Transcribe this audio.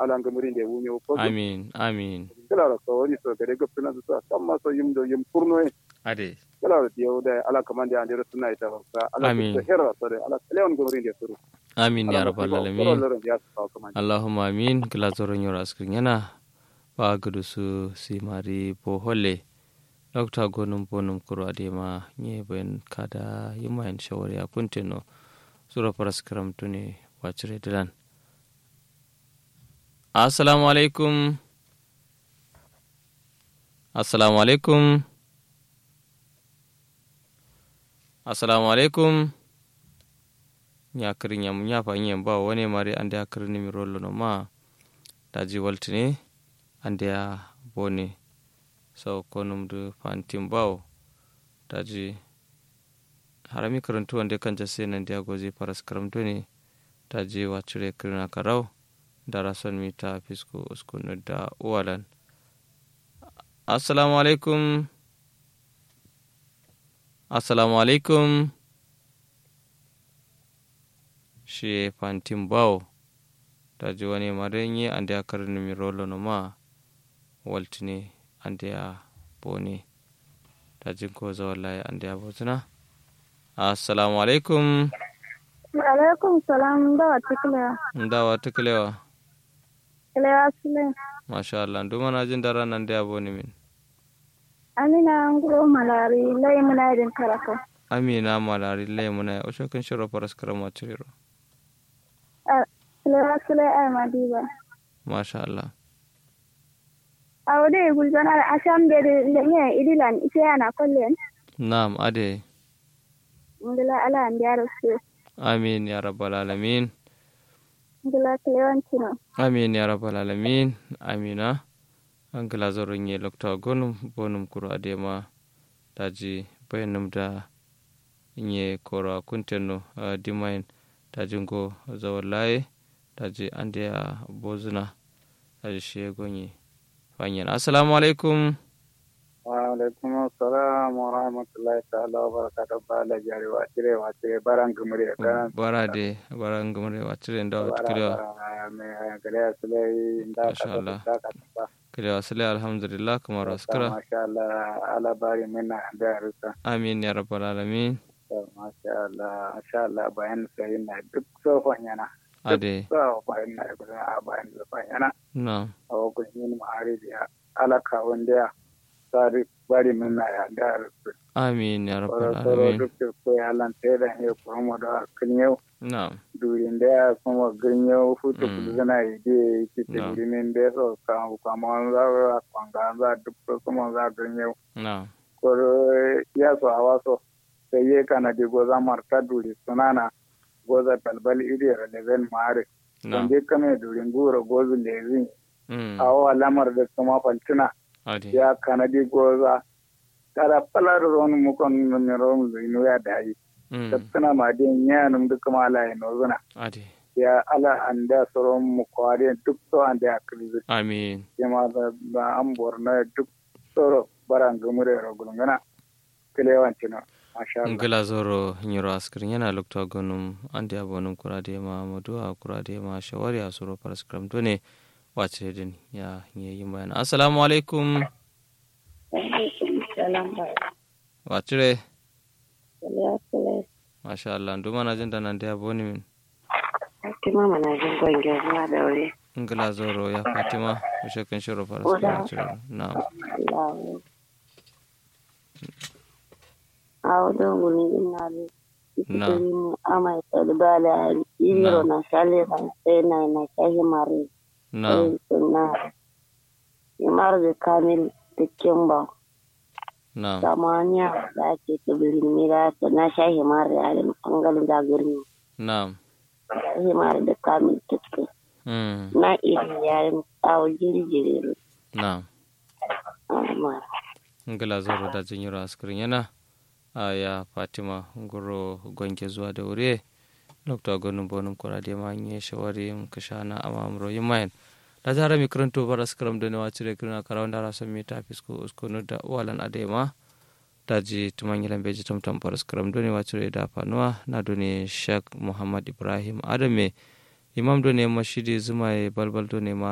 ala ngamuri de wunyo ko amin amin kala ro so woni so gade gopina so samma so yim do yim kurno e ade kala ro diyo da ala kamande ande ro sunna ita sa ala Amin. so hera so de ala leon ngamuri de suru amin ya rabbal alamin ya so kamande allahumma amin kila zoron yoro askrin yana ba gudu su si mari bo holle dokta gonum bonum kuro adema nye ben kada yima en shawari a kuntino sura paraskram tuni wacire dilan assalamu alaikum assalamu alaikum assalamu alaikum ñakiri ñam ñafa ñem ba woni mari ande a kiri numéro lo no ma daji waltini ande a boni so konum du fantim baw daji harami karantu wande kanja se nande a goji paras karamtuni daji waccire kirina karaw dara son mita fisku uskunu da uwalan assalamu alaikum assalamu alaikum shi fantin bawo ta ji wani marenye an da ya karni mi rolo no ma waltini an da ya bone ta ji ko za wallahi an da ya botuna assalamu alaikum alaikum salam da wata kila ndawa tuklewa kila sule masha Allah nduma na jin dara nan da ya bone min amina nguro malari lai muna idin karaka amina malari lemuna o shokin shiro paras karama tiriro kila sule ay madiba masha Allah a wade gulzon ala asham de lenye idilan ise yana kollen na'am ade ngila ala ndiyaro su amin ya rabbal alamin ngila kilewancino amin ya rabbal alamin amina an gila zoron ye lokta gonum bonum kuro adema daji bayanum da nye kora kuntenno uh, dimain daji ngo zawallaye daji ande a bozuna daji shi gonye fanyen assalamu alaikum wa alaikum assalam wa rahmatullahi ta'ala wa barakatuh bala jari wa tire wa tire barang ngamuri kan bara de bara ngamre wacire ndo tikrewa me gare sule inda Masha Allah. ka ka kirewa sile alhamdulillah kamar askara masha Allah ala bari minna da rusa amin ya rabbal alamin masha Allah masha Allah bayan sai na duk sofan yana ade so bayan na gudu a bayan sofan yana na a wakon yin ma'ari da alaka wanda ya sari bari minna ya da rusa amin ya rabbal soro alamin duk da ko ya lan te da ne ko mo da kinyau na durin da ya kuma ginyau futu Mm. kudu zana ide ki te No. durin da so ka ka mo za kwanga za duk ko kuma za ginyau na koro ya so hawa so sai ye kana di goza marta duri sunana goza balbal iri releven mare na wanda kame durin goro gozu lezi mm awa lamar da kuma faltina ade ya kana di goza kada palar ron mu kon mi ron zinu ya dai mm tattana ma din ya num duk ma ala ino zuna ade ya ala anda soron mu kware duk so anda ya krizi amin ma da ba an borna duk soro baran gumure ro gulungana kilewancino masha Allah ngila zoro nyiro askrin yana lokta gonum ande abonum kurade ma madu a kurade ma shawari a suro paraskram to ne wace din ya nye yin bayan assalamu alaikum salam ba wacire kila sule masha Allah nduma na jin da nan da aboni min kima mana jin gwange zuwa da wuri ngila zoro ya fatima ushe kan shiro paraskram wacire na awdo guni inali Na. ikitini ama isalibala iliro na shale na sena na shahi mari na na imar da kamil da kimba na samanya da ake tsibirin mira ta na shahi mari a da bangalin zagirni na shahi mari da kamil tuske mm na iri yayin tsawo jirgin na amma ngila zoro da jin yiro askrin yana a ya fatima goro gonge zuwa da wuri lokta gonum bonum kurade ma nye shawari kashana amamro yimayen da zara mi karanto bara skram da nawa cire kirna karawan da rasan mi ta fisko usko no da walan adema daji tumanyilan beji tamtam bara skram do ne wa cire da fanuwa na do ne shak muhammad ibrahim adame imam do ne mashidi zuma balbal do ne ma